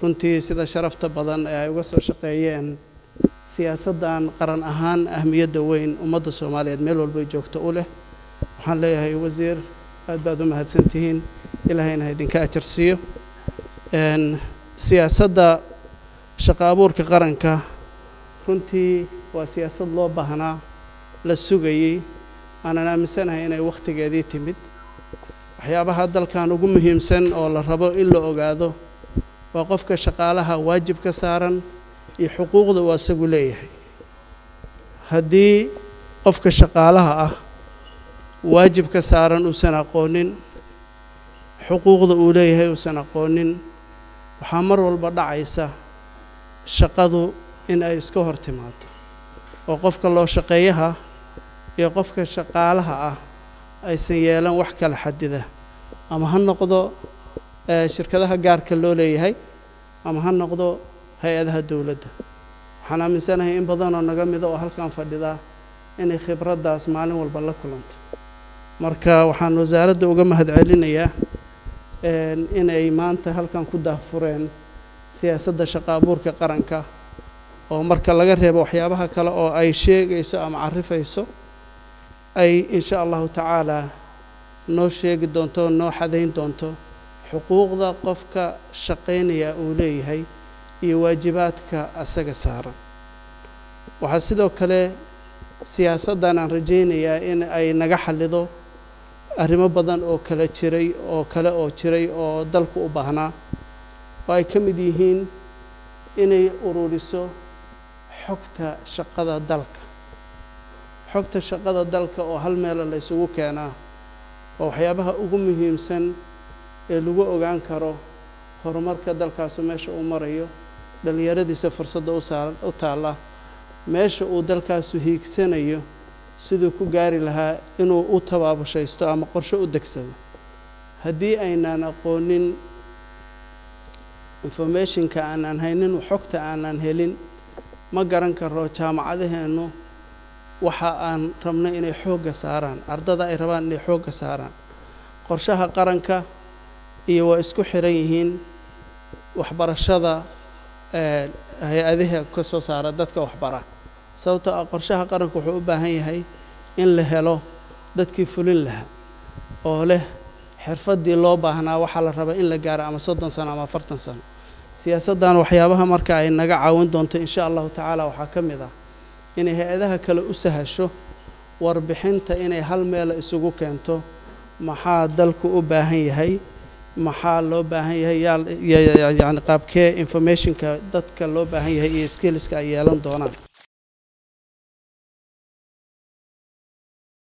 runtii sida sharafta badan ee ay uga soo shaqeeyeen siyaasaddan qaran ahaan ahmiyadda weyn ummadda soomaaliyeed meel walbay joogto u leh waxaan leeyahay wasiir aad baad u mahadsan tihiin ilaahayna ha idinka ajarsiiyo siyaasadda shaqo abuurka qaranka runtii waa siyaasad loo baahnaa la sugayey aanan aaminsanahay inay wakhtigeedii timid waxyaabaha dalkan ugu muhiimsan oo la rabo in la ogaado waa qofka shaqaalaha waajib ka saaran iyo xuquuqda uu asagu leeyahay haddii qofka shaqaalaha ah waajib ka saaran uusan aqoonin xuquuqda uu leeyahay uusan aqoonin waxaa mar walba dhacaysa shaqadu in ay iska hor timaado oo qofka loo shaqeeyaha iyo qofka shaqaalaha ah aysan yeelan wax kala xadida ama ha noqdo shirkadaha gaarka loo leeyahay ama ha noqdo hay-adaha dowladda waxaan aaminsanahay in badanoo naga mida oo halkan fadhidaa inay khibraddaas maalin walba la kulanto marka waxaan wasaaradda uga mahad celinayaa inay maanta halkan ku daahfureen siyaasadda shaqo abuurka qaranka oo marka laga reebo waxyaabaha kale oo ay sheegayso ama carifayso ay insha allahu tacaalaa noo sheegi doonto noo xadayn doonto xuquuqda qofka shaqaynaya uu leeyahay iyo waajibaadka asaga saaran waxaa sidoo kale siyaasaddan aan rajaynayaa in ay naga xallido arrimo badan oo kala jiray oo kale oo jiray oo dalku u baahnaa oo ay ka mid yihiin inay ururiso xogta shaqada dalka xogta shaqada dalka oo hal meela la ysugu keenaa waa waxyaabaha ugu muhiimsan ee lagu ogaan karo horumarka dalkaasu meesha uu marayo dhallinyaradiisa fursadda u taalla meesha uu dalkaasu hiigsanayo siduu ku gaari lahaa inuu u tabaabushaysto ama qorshe u degsado haddii aynaan aqoonin informationka aanaan haynin xogta aanaan helin ma garan karo jaamacadaheennu waxa aan rabno inay xoogga saaraan ardada ay rabaan inay xoogga saaraan qorshaha qaranka iyo waa isku xiran yihiin waxbarashada hay-adaha ka soo saara dadka waxbara sababtoo ah qorshaha qaranka wuxuu u baahan yahay in la helo dadkii fulin lahaa oo leh xirfaddii loo baahnaa waxaa la rabaa in la gaaro ama soddon sano ama afartan sano siyaasaddan waxyaabaha marka ay naga caawin doonto insha allahu tacaala waxaa ka mid ah inay hay-adaha kale u sahasho warbixinta inay hal meela isugu keento maxaa dalku u baahan yahay maxaa loo baahan yahay yaa yani qaabkee informationka dadka loo baahan yahay iyo skillska ay yeelan doonaan